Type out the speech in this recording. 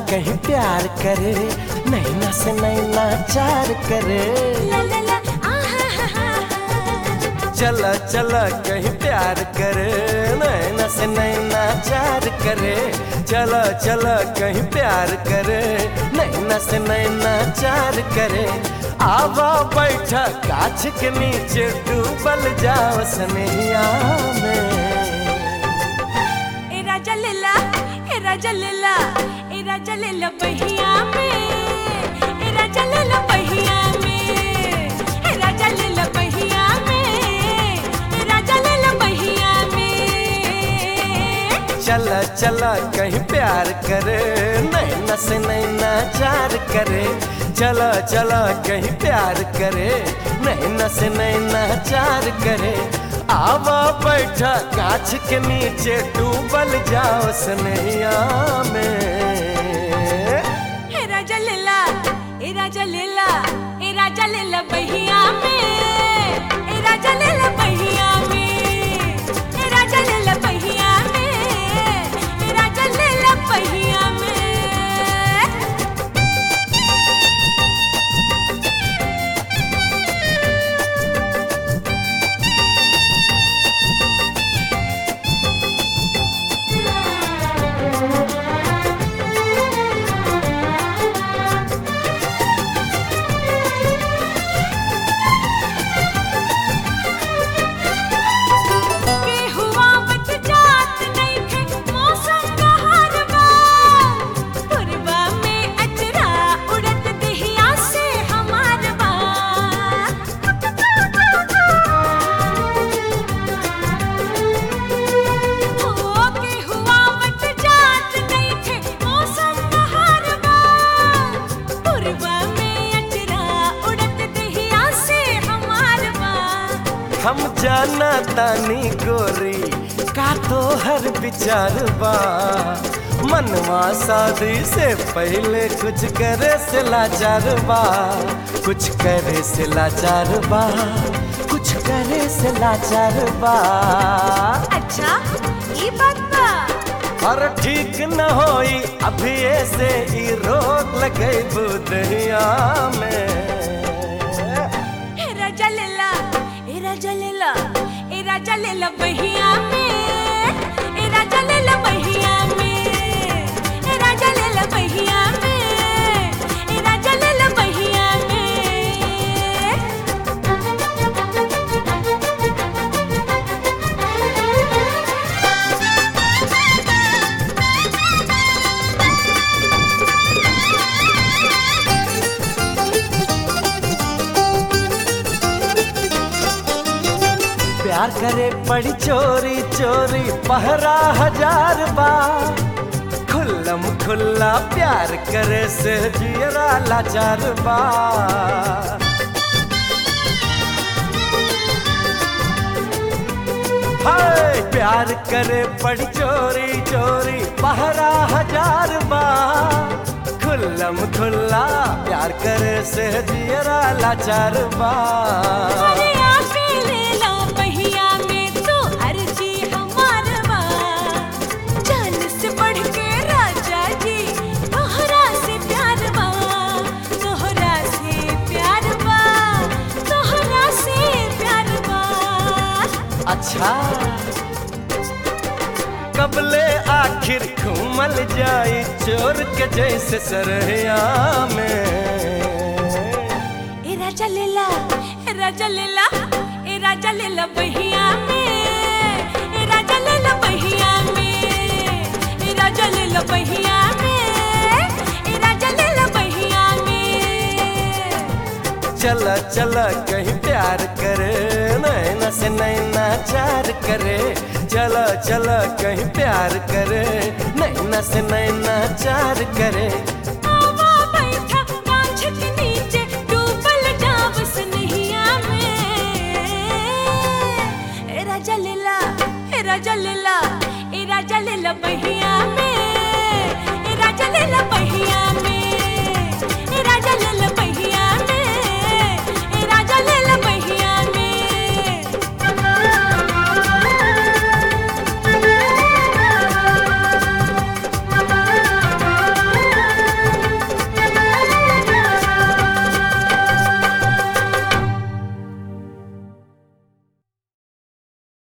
कहीं प्यार करे नैना से नैना चार करे ला ला ला आहा हा हा हा चला चला कहीं प्यार करे नैना से नैना चार करे चला चला कहीं प्यार करे नैना से नैना चार करे आवा बैठा काछ के नीचे डूबल जाओ सनैया में ए राजा लेला ए राजा लेला ए राजा लेला बहिया में ए राजा लेला बहिया में ए राजा लेला बहिया में ए राजा लेला बहिया में चला चला कहीं प्यार करे नैना से नैना चार करे चला चला कहीं प्यार करे नैना से नैना चार करे आवा बैठा काछ के नीचे डूबल जाओ सनैया में ए राजा लेला ए राजा लेला ए राजा लेला बहिया में ए राजा लेला बहिया में ए राजा लेला बहिया में ए राजा लेला बहिया में के हुआ बच जात नइखे मौसम बहार बा पुरबा में अजरा उड़त दिहिया से हमार बा हो के हुआ बच जात नइखे मौसम बहार बा पुरबा में अजरा उड़त दिहिया से हमार बा हम जाना तानी गोरी का तो हर विचार बा मनवा शादी से पहले कुछ करे से लाचार बा कुछ करे से लाचार बा कुछ करे से लाचार बा अच्छा ये बात बा और ठीक न होई अभी ऐसे ही रोक लगे बुदहिया में ए राजा लेला ए राजा लेला ए राजा लेला बहिया में ए राजा लेला बहिया में ए राजा लेला बहिया में ए राजा लेला बहिया में प्यार करे पड़ी चोरी चोरी पहरा हजार बा खुल्लम खुल्ला प्यार करे से जियरा लाचार बा हाय प्यार करे पड़ी चोरी चोरी पहरा हजार बा खुल्लम खुल्ला प्यार करे से जियरा लाचार बा अरे आपे लेला बहिया में तो अर्जी हमार बा जान से बढ़ के राजा जी तोहरा से प्यार बा तोहरा से प्यार बा तोहरा से प्यार बा अच्छा कबले आखिर घूमल जाई चोर के जैसे सरहिया में ए राजा लेला ए राजा लेला ए राजा लेला बहिया में ए राजा लेला बहिया में ए राजा लेला बहिया में ए राजा लेला बहिया में चला चला कहीं प्यार करे नैना से नैना चार करे चला चला कहीं प्यार करे नैना से नैना चार करे आवा बैठा गाछ के नीचे डूबल जाव सनहिया में ए राजा लेला ए राजा लेला ए राजा लेला बहिया में ए राजा लेला बहिया में